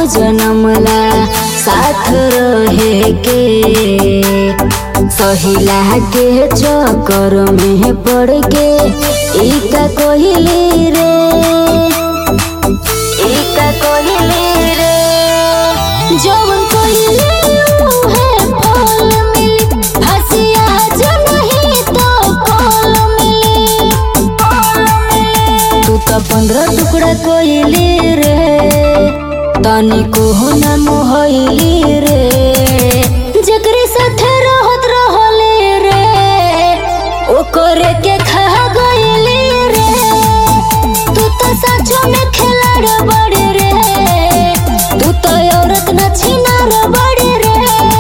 जनमला साथ रहे के सहिला के चक्कर में पड़ के इका कोहिली रे इका कोहिली रे जवन कोहिली उहे फल मिली हसिया जो नहीं तो फल मिली तू तो पंद्रह टुकड़ा कोइली रे तनी को न मोहली रे जकरे साथे रहत रहले रे ओकरे के खा गइली रे तू तो सचो में खिलाड़ बड़ी रे तू तो औरत न छिनार बड़ी रे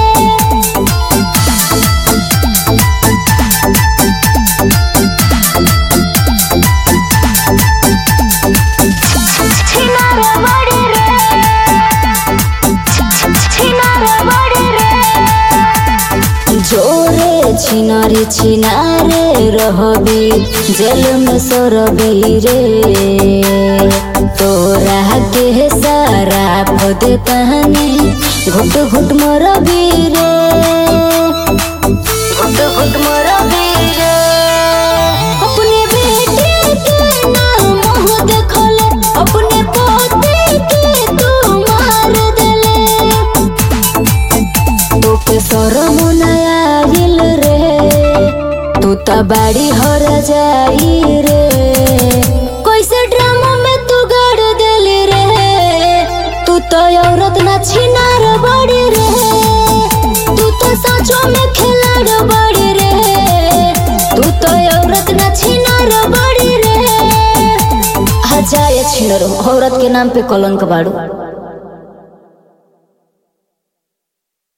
छिनार बड़ी रे छिनार बड़ी रे जोरे छिनारे छिनारे रहबी जल में सरबी रे तोरा के सारा पद कहानी घुट घुट मरबी रे घुट घुट मरबी रे अपने बेटे के नाम मुँह देखले अपने पोते के तू मार देले तोके शरम नया आइल रे तू त बाड़ी हर जाई रे कैसे ड्रामा में तू गड़ देली रे तू तो औरत ना छिनार बड़ी रे तू तो सचो में खिलाड़ बड़ी रे तू तो औरत ना छिनार बड़ी रे हजाए छिनरो औरत के नाम पे कलंक बाड़ू